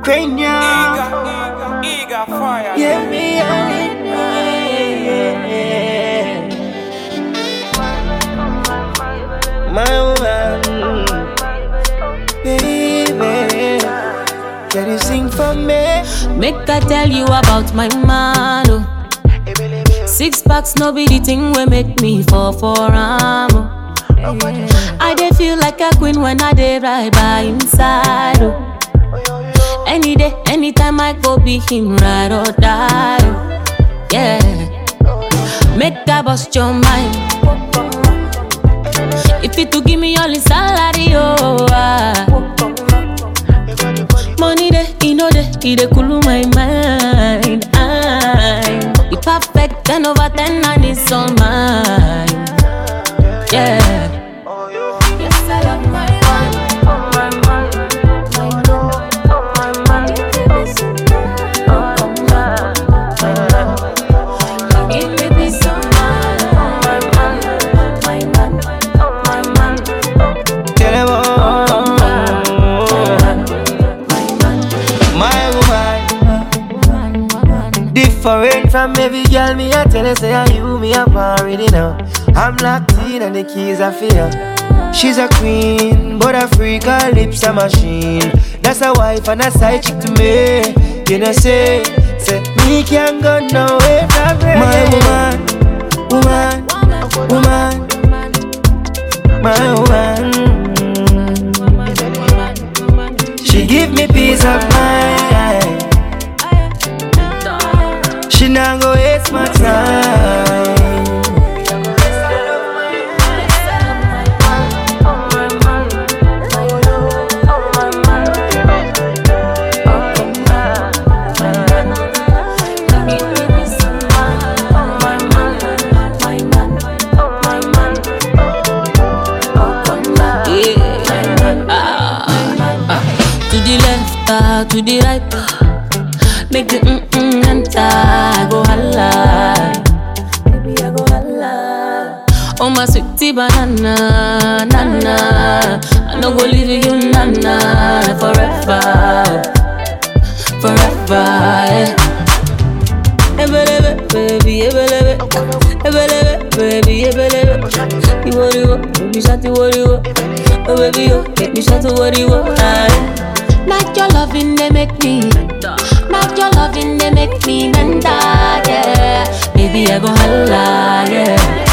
cranium. Eager, eager fire. Yeah, me and it. My woman, baby, can you sing for me? Make I tell you about my man. Oh. Six packs, no be the thing we make me fall for am. Oh. I dey feel like a queen when I dey right by inside. Oh. Any day, anytime I go be him, ride or die. Oh. Yeah, make I bust your mind. If you to give me all his salary, oh. Ah. Money dey, e no dey, e dey cool my mind. I'm the perfect ten over ten and it's all mine. Yeah. Yes, I love my man. Oh, my man. My man. Oh, my man. Give me some man. Oh, my man. Give me peace of mind. Oh, my man. My man. Oh, my man. Tell them all. My woman, different from every girl. Me I tell her say I you me up already now. I'm locked in and the keys are for her. She's a queen, but a freak, her lips a machine. That's a wife and a side chick to me. You know say, say me can't go nowhere from her. My woman, woman, woman, my woman. She give me peace of mind. She not go waste my time. To the left, ah, to the right, ah. make the mm mm enter. I go holla, baby I go holla. Oh my sweetie banana, nana, I no go leave you, nana, forever, forever. Yeah. Ebelebe, baby, ebelebe, ebelebe, baby, ebelebe. You worry, what? Baby, shut you worry, what? Oh baby, you make me shout to worry, what? Not your loving, they make me. Not your loving, they make me mental, yeah. Baby, I go holla, yeah.